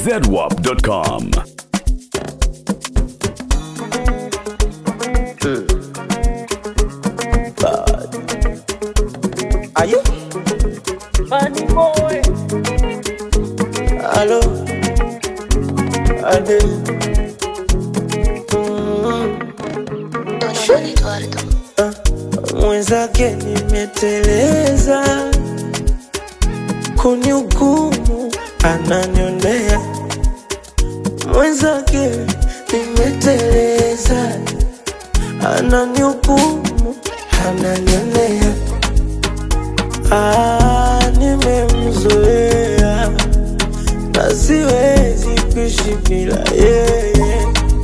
zedwap.com. Are you? Funny boy. Hello? Ade. Mm, Don Eduardo. mwenzake nimeteleza, kunihukumu ananionea. Mwenzake nimeteleza, ananihukumu ananionea. Ah, nimemzoea na siwezi kuishi bila yeye.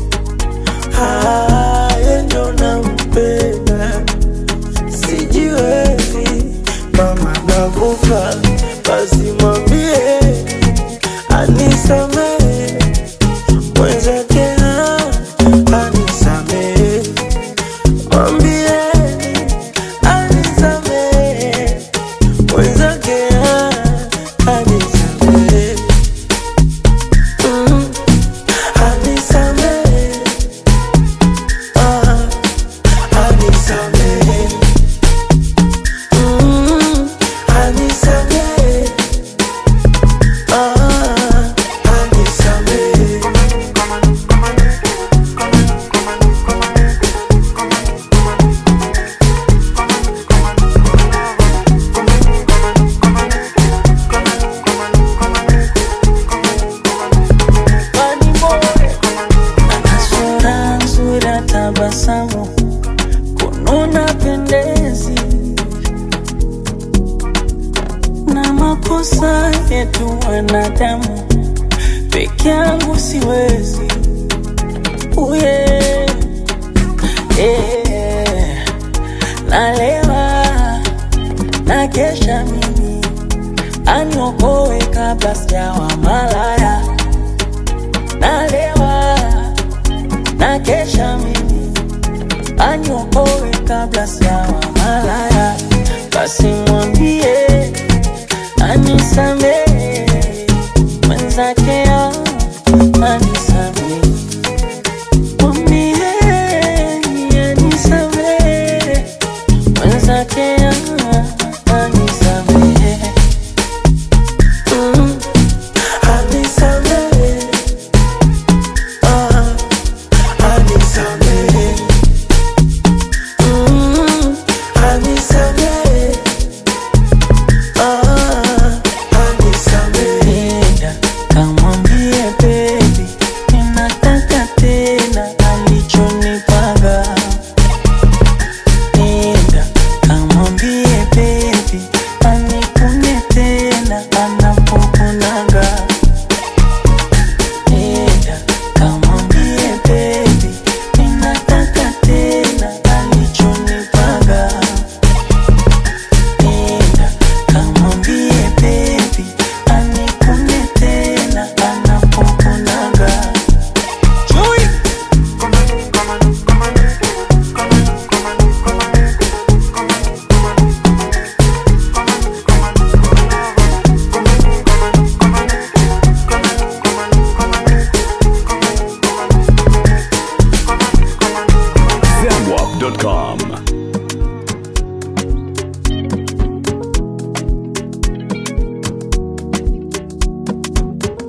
Ah, yeye ndo nampenda, sijiwezi mama, nakufa basi mwambie anisamehe, mwenzake ah, anisamehe, mwambie anisamehe, mwenzake ah, anisamehe, mm, anisamehe Ah, anisamehe. Mm, anisamehe. Ah, anisamehe. Funny boy. Ana sura nzuri ya tabasamu, kununa pendezi na makosa yetu wanadamu, peke yangu siwezi uye yeah. Nalewa na kesha mimi aniokoe kabla sijawa malaya nalewa na kesha mimi aniokoe kabla sijawa malaya, basi mwambie anisamehe